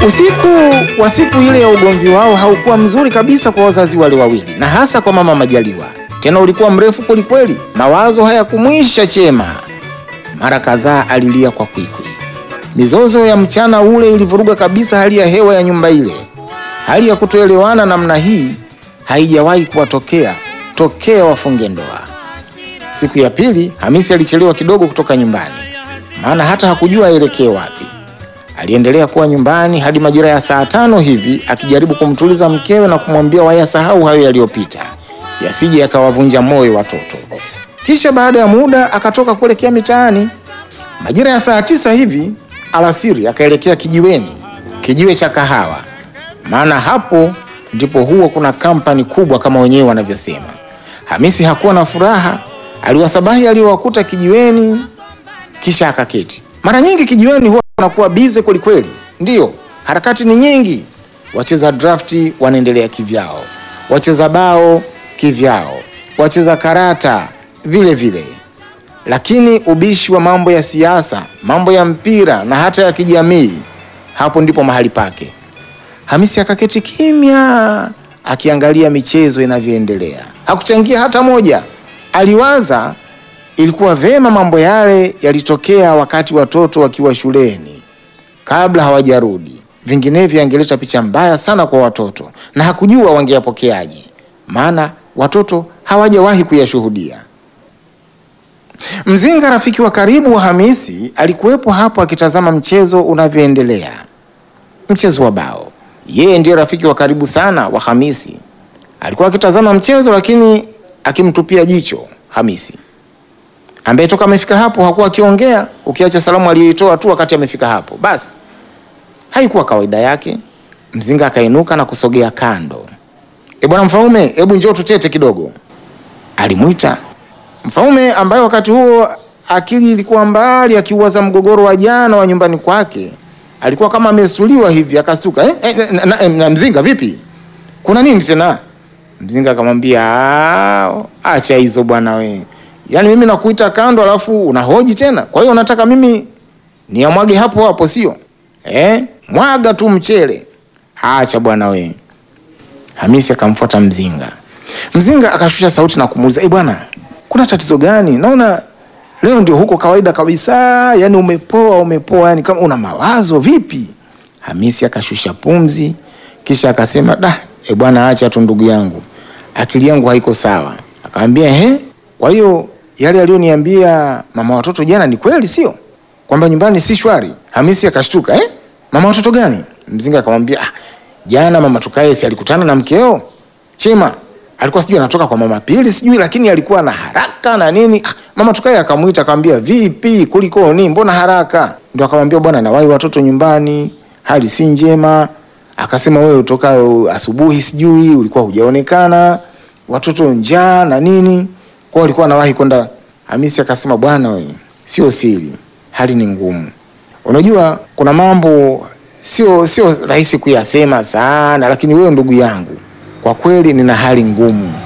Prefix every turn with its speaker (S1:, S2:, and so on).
S1: Usiku wa siku ile ya ugomvi wao haukuwa mzuri kabisa kwa wazazi wale wawili, na hasa kwa mama Majaliwa. Tena ulikuwa mrefu kwelikweli, mawazo hayakumwisha Chema. Mara kadhaa alilia kwa kwikwi. Mizozo ya mchana ule ilivuruga kabisa hali ya hewa ya nyumba ile. Hali ya kutoelewana namna hii haijawahi kuwatokea tokea wafunge ndoa. Siku ya pili Hamisi alichelewa kidogo kutoka nyumbani, maana hata hakujua aelekee wapi. Aliendelea kuwa nyumbani hadi majira ya saa tano hivi akijaribu kumtuliza mkewe na kumwambia wayasahau hayo yaliyopita, yasije yakawavunja moyo watoto. Kisha baada ya muda akatoka kuelekea mitaani. Majira ya saa tisa hivi alasiri akaelekea kijiweni, kijiwe cha kahawa, maana hapo ndipo huwa kuna kampani kubwa kama wenyewe wanavyosema. Hamisi hakuwa na furaha, aliwasabahi aliyowakuta kijiweni, kisha akaketi. Mara nyingi kijiweni huwa wanakuwa bize kwelikweli, ndiyo harakati ni nyingi. Wacheza drafti wanaendelea kivyao, wacheza bao kivyao, wacheza karata vile vile, lakini ubishi wa mambo ya siasa, mambo ya mpira na hata ya kijamii, hapo ndipo mahali pake. Hamisi akaketi kimya akiangalia michezo inavyoendelea. Hakuchangia hata moja. Aliwaza ilikuwa vema mambo yale yalitokea wakati watoto wakiwa shuleni kabla hawajarudi, vinginevyo yangeleta picha mbaya sana kwa watoto, na hakujua wangeyapokeaje, maana watoto hawajawahi kuyashuhudia. Mzinga, rafiki wa karibu wa Hamisi, alikuwepo hapo akitazama mchezo unavyoendelea, mchezo wa bao. Yeye ndiye rafiki wa karibu sana wa Hamisi. Alikuwa akitazama mchezo, lakini akimtupia jicho Hamisi ambaye toka amefika hapo hakuwa akiongea, ukiacha salamu aliyoitoa tu wakati amefika hapo. Basi haikuwa kawaida yake. Mzinga akainuka na kusogea kando. E bwana Mfaume, hebu njoo tutete kidogo, alimwita Mfaume ambaye wakati huo akili ilikuwa mbali, akiuwaza mgogoro wa jana wa nyumbani kwake. Alikuwa kama amestuliwa hivi, akastuka eh, eh, na, na, na, Mzinga, vipi, kuna nini tena? Mzinga akamwambia "Ah, acha hizo bwana we Yaani mimi nakuita kando alafu unahoji tena. Kwa hiyo unataka mimi niamwage hapo hapo sio? Eh? Mwaga tu mchele. Acha bwana we. Hamisi akamfuata Mzinga. Mzinga akashusha sauti na kumuuliza, "Eh bwana, kuna tatizo gani? Naona leo ndio huko kawaida kabisa. Yaani umepoa, umepoa, yani kama una mawazo vipi?" Hamisi akashusha pumzi kisha akasema, "Da, eh bwana acha tu ndugu yangu. Akili yangu haiko sawa." Akamwambia, "Ehe, kwa hiyo yale aliyoniambia mama watoto jana ni kweli, sio kwamba nyumbani si shwari? Hamisi akashtuka eh? mama watoto gani? Mzinga akamwambia ah, jana mama Tukae si alikutana na mkeo Chema, alikuwa sijui anatoka kwa mama Pili sijui, lakini alikuwa na haraka na nini. Ah, mama Tukae akamwita akamwambia, vipi, kulikoni, mbona haraka? Ndio akamwambia bwana, nawahi watoto nyumbani, hali si njema. Akasema wewe utoka asubuhi sijui ulikuwa hujaonekana, watoto njaa na nini kwa alikuwa anawahi kwenda. Hamisi akasema bwana we, sio siri, hali ni ngumu. Unajua kuna mambo sio sio rahisi kuyasema sana, lakini wewe ndugu yangu, kwa kweli nina hali ngumu.